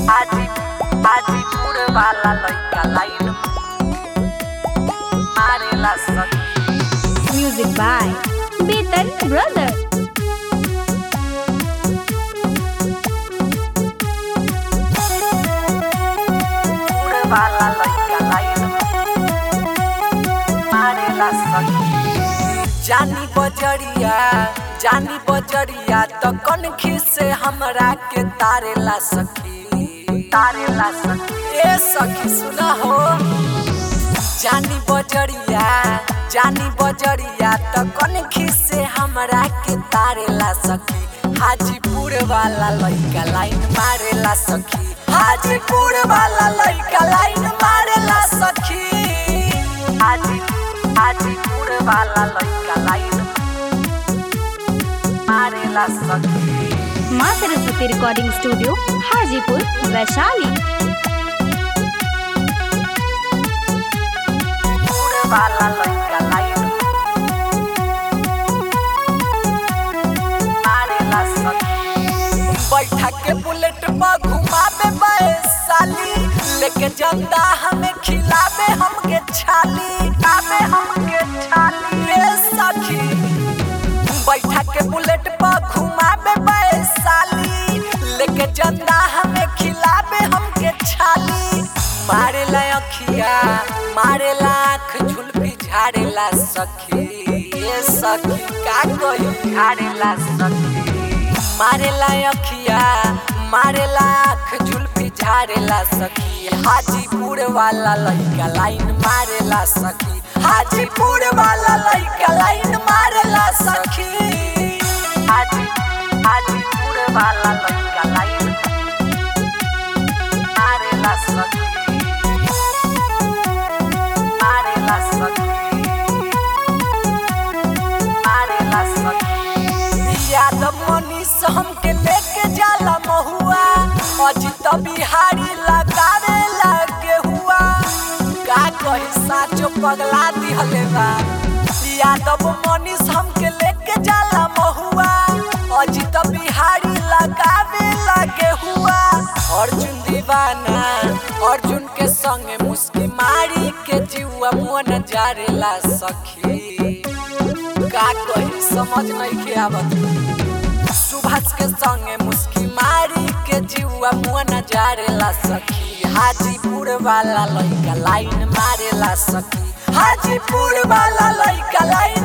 आजी आजीपुर वाला लइका लाइन मारेला सखी Music by Beaten Brother. पुर वाला लइका लाइन मारेला सखी जानी बजरिया जानी बजरिया तो कनखी से हमरा के तारेला सखी तारेला सखी ए सखी सुना हो जानी बजरिया जानी बजरिया तो कनखी से हमरा के तारेला सखी हाजीपुर वाला लइका लाइन मारेला सखी हाजीपुर वाला लइका लाइन मारेला सखी हाजी हाजीपुर वाला लइका लाइन मारेला सखी माँ सरस्वती रिकॉर्डिंग स्टूडियो हाजीपुर वैशाली पुर वाला लइका लाइन मारेला सखी बैठा के बुलेट पर घुमावे बैसाली लेके जंदा हमें खिलावे हमके छाली आवे हमके छाली रे सखी बैठा के बुलेट पर घुमावे बैसाली लेके जंदा हमें खिलावे हमके छाली मारे ला अखिया मारे ला आँख झुलपी झाड़ेला सखी ये सखी का कही झाड़ेला सखी मारेला अखिया मारेला आँख झुलपी झाड़ेला सखी हाजीपुर वाला लइका लाइन मारेला सखी हाजीपुर वाला लइका लाइन मारेला सखी हाजी हाजीपुर वाला लइका लाइन मारेला सखी मारेला सखी मारेला सखी यादव मनीष हमके लेके जाला महुआ अजित बिहारी लगावे लगे हुआ का कही साचो पगला दिहले बा यादव मनीष हमके लेके जाला महुआ अजित बिहारी लगावे लगे हुआ अर्जुन दीवाना अर्जुन के संगे मुस्की मारी के जीवा मन जारेला सखी का कही समझ नहीं के आवत सुभाष के संगे मुस्की मारी के जीवा मुआ नजारेला सखी हाजीपुर वाला लइका लाइन मारेला सखी हाजीपुर वाला लइका लाइन